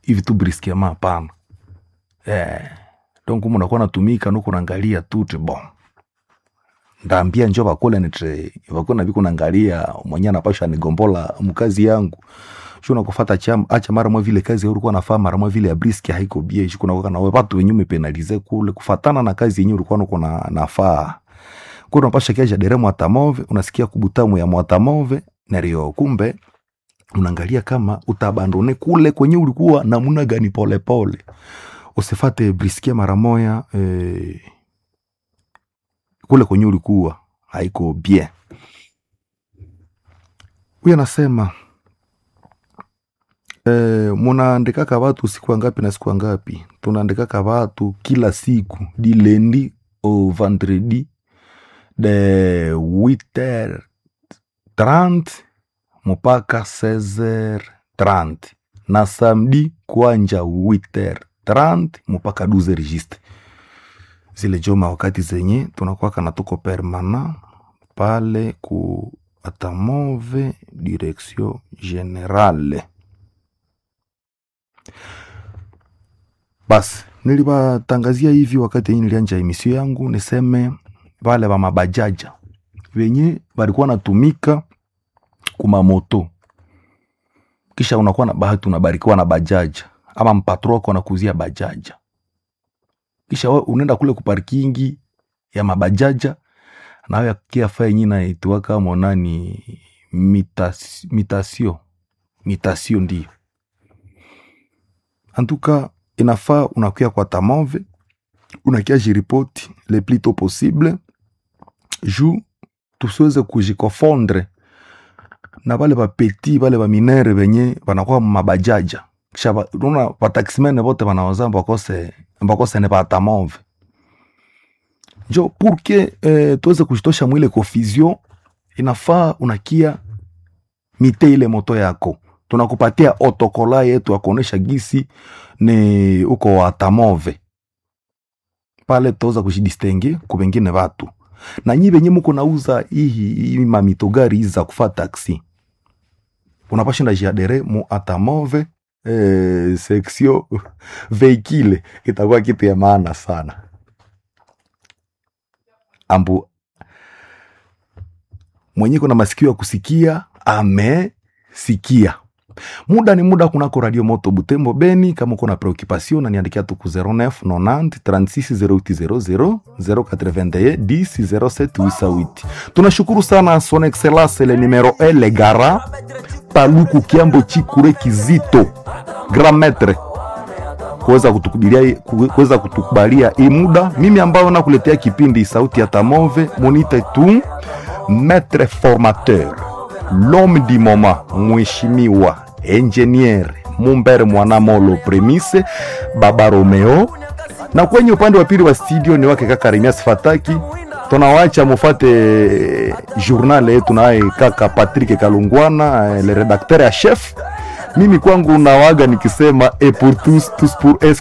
hivi tu briskema hapana eh, donc munakuwa natumika nuko naangalia tuti bon ndaambia njo bakule nitre bakuna biko naangalia mwenye anapasha nigombola mkazi yangu shuna kufata cham acha mara mwa vile kazi ulikuwa nafaa mara mwa vile ya briski haiko bie shi kuna na watu wenye umepenalize kule kufatana na kazi yenyewe ulikuwa uko na nafaa kuna unapasha kiaja dere mwatamove unasikia kubutamu ya mwatamove nario kumbe unaangalia kama utabandone kule kwenye ulikuwa namuna gani polepole usifate briskie mara moya eh, kule kwenye ulikuwa haiko bien huyu anasema eh, munaandikaka watu siku ngapi na siku ngapi tunaandikaka watu kila siku di lendi au vendredi de 8h30 mpaka 16h30 na samedi kuanja 8h30 mpaka 12h juste zile joma wakati zenye tunakuwaka na tuko permana pale ku atamove direction generale basi nilibatangazia hivi wakati yenye nilianja emisio yangu niseme vale va mabajaja venye valikuwa natumika kumamoto kisha unakuwa na bahati unabarikiwa na bajaja ama mpatro wako anakuzia bajaja kisha we unaenda kule kuparkingi ya mabajaja nawe kiafa yenye naituaka monani mitas, mitasio mitasio ndio antuka inafaa unakuya kwa tamove unakia jiripoti le plus tôt possible ju tusiweze kujikofondre na vale vapeti vale vaminere venye vanakuwa mabajaja kisha va- unaona vataximene vote vanawaza mbakose mbakose ne vatamove njo purke eh, tuweze kujitosha mwile confusion inafaa unakia mite ile moto yako tunakupatia otokola yetu ya kuonesha gisi ni uko watamove pale tutaweza kujidistenge ku bengine vatu na nyi benye muko nauza ihi hii mamitogari hizi za kufa taksi unapashinda jiadere mu atamove eh, section veikile itakuwa kitu ya maana sana ambu mwenye kuna masikio ya kusikia amesikia muda ni muda kunako radio moto butembo beni kama uko na preoccupation na niandikia tu ku 09 90 36 0800 081 10 07 88 tunashukuru sana son excellence le numero 1 le gara paluku kiambo chikure kizito grand maître kuweza kutukubalia kuweza kutukubalia hii muda mimi ambayo nakuletea kipindi sauti ya tamove munite tu maître formateur l'homme du moment mheshimiwa engineer mumbere mwanamolo premise baba romeo na kwenye upande wa pili wa studio ni wake kaka remias fataki tunawacha mufate journal yetu naye kaka patrick kalungwana eh, le redacteur ya chef mimi kwangu nawaga nikisema et pour tous tous pour es